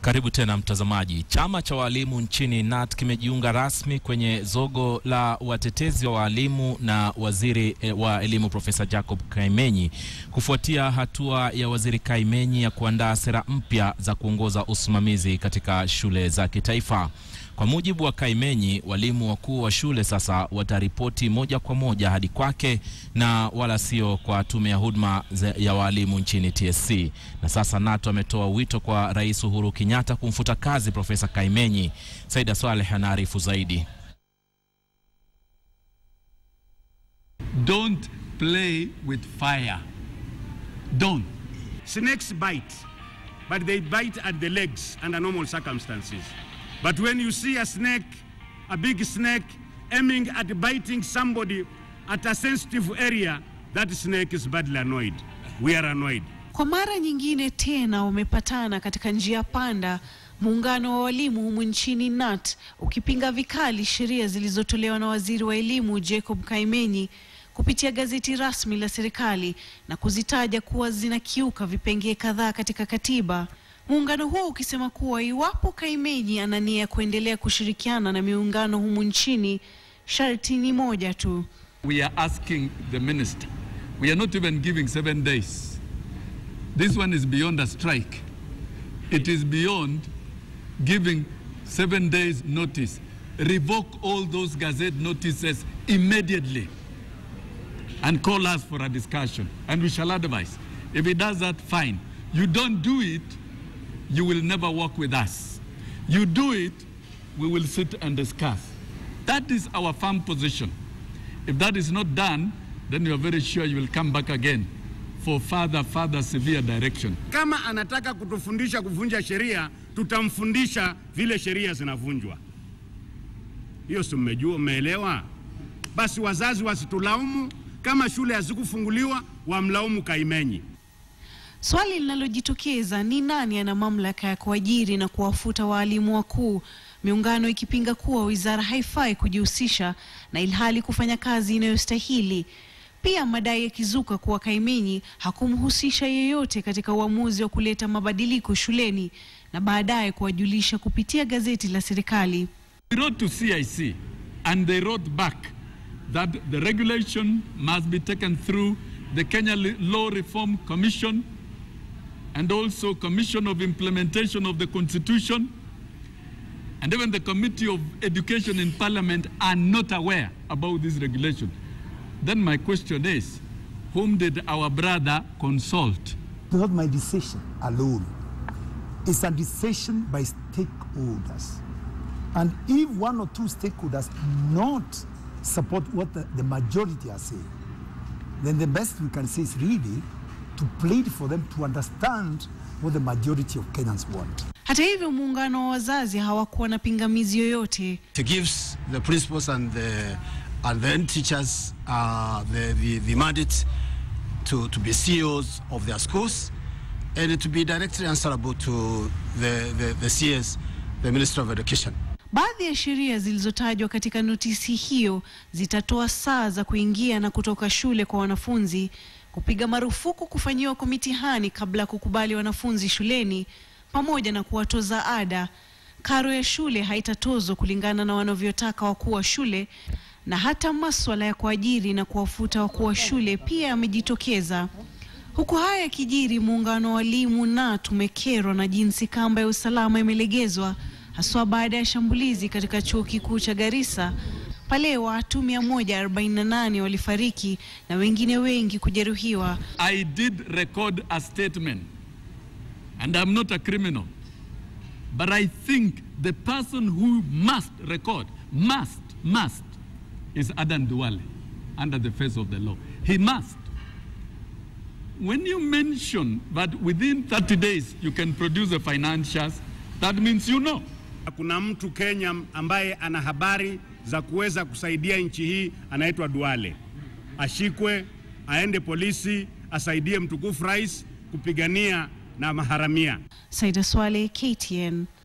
Karibu tena mtazamaji. Chama cha walimu nchini KNUT kimejiunga rasmi kwenye zogo la watetezi wa walimu na waziri wa elimu Profesa Jacob Kaimenyi kufuatia hatua ya waziri Kaimenyi ya kuandaa sera mpya za kuongoza usimamizi katika shule za kitaifa. Kwa mujibu wa Kaimenyi, walimu wakuu wa shule sasa wataripoti moja kwa moja hadi kwake na wala sio kwa tume ya huduma ya walimu nchini TSC. Na sasa KNUT ametoa wito kwa Rais Uhuru Kenyatta kumfuta kazi Profesa Kaimenyi. Saida Swaleh anaarifu zaidi. Don't play with fire. Don't. Snakes bite, but they bite at the legs under normal circumstances. But when you see a snake, a big snake, aiming at biting somebody at a sensitive area, that snake is badly annoyed. We are annoyed. Kwa mara nyingine tena wamepatana katika njia panda, muungano wa walimu humu nchini KNUT ukipinga vikali sheria zilizotolewa na waziri wa elimu Jacob Kaimenyi kupitia gazeti rasmi la serikali na kuzitaja kuwa zinakiuka vipengee kadhaa katika katiba. Muungano huo ukisema kuwa iwapo Kaimenyi ana nia ya kuendelea kushirikiana na miungano humu nchini, sharti ni moja tu. We are asking the minister. We are not even giving seven days. This one is beyond a strike. It is beyond giving seven days notice. Revoke all those gazette notices immediately and call us for a discussion and we shall advise. If he does that, fine. You don't do it, you will never work with us. You do it, we will sit and discuss. That is our firm position. If that is not done, then you are very sure you will come back again for further, further severe direction. Kama anataka kutufundisha kuvunja sheria, tutamfundisha vile sheria zinavunjwa. Hiyo si mmejua, mmeelewa? Basi wazazi wasitulaumu kama shule hazikufunguliwa, wamlaumu Kaimenyi. Swali linalojitokeza ni nani ana mamlaka ya kuajiri na kuwafuta waalimu wakuu, miungano ikipinga kuwa wizara haifai kujihusisha na ilhali kufanya kazi inayostahili. Pia madai yakizuka kuwa Kaimenyi hakumhusisha yeyote katika uamuzi wa kuleta mabadiliko shuleni na baadaye kuwajulisha kupitia gazeti la serikali. We wrote to CIC and they wrote back that the regulation must be taken through the Kenya Law Reform Commission and also Commission of Implementation of the Constitution and even the Committee of Education in Parliament are not aware about this regulation. Then my question is, whom did our brother consult? It's not my decision alone. It's a decision by stakeholders. And if one or two stakeholders not support what the, the majority are saying, then the best we can say is really to plead for them to understand what the majority of Kenyans want. Hata hivyo, muungano wa wazazi hawakuwa na pingamizi yoyote. It gives the principals and the and then teachers uh, the, the, the mandate to, to be CEOs of their schools and to be directly answerable to the, the, the CS, the Minister of Education. Baadhi ya sheria zilizotajwa katika notisi hiyo zitatoa saa za kuingia na kutoka shule kwa wanafunzi, kupiga marufuku kufanyiwa kwa mitihani kabla ya kukubali wanafunzi shuleni, pamoja na kuwatoza ada. Karo ya shule haitatozwa kulingana na wanavyotaka wakuu wa shule, na hata maswala ya kuajiri na kuwafuta wakuu wa shule pia yamejitokeza. Huku haya yakijiri, muungano wa walimu KNUT umekerwa na jinsi kamba ya usalama imelegezwa haswa baada ya shambulizi katika chuo kikuu cha Garissa pale watu 148 walifariki na wengine wengi kujeruhiwa. I did record a statement and I'm not a criminal but I think the person who must record must must is Adan Duale under the face of the law. He must. When you mention that within 30 days you can produce the financials, that means you know. Kuna mtu Kenya ambaye ana habari za kuweza kusaidia nchi hii, anaitwa Duale. Ashikwe, aende polisi, asaidie mtukufu rais kupigania na maharamia. Saida Swale, KTN.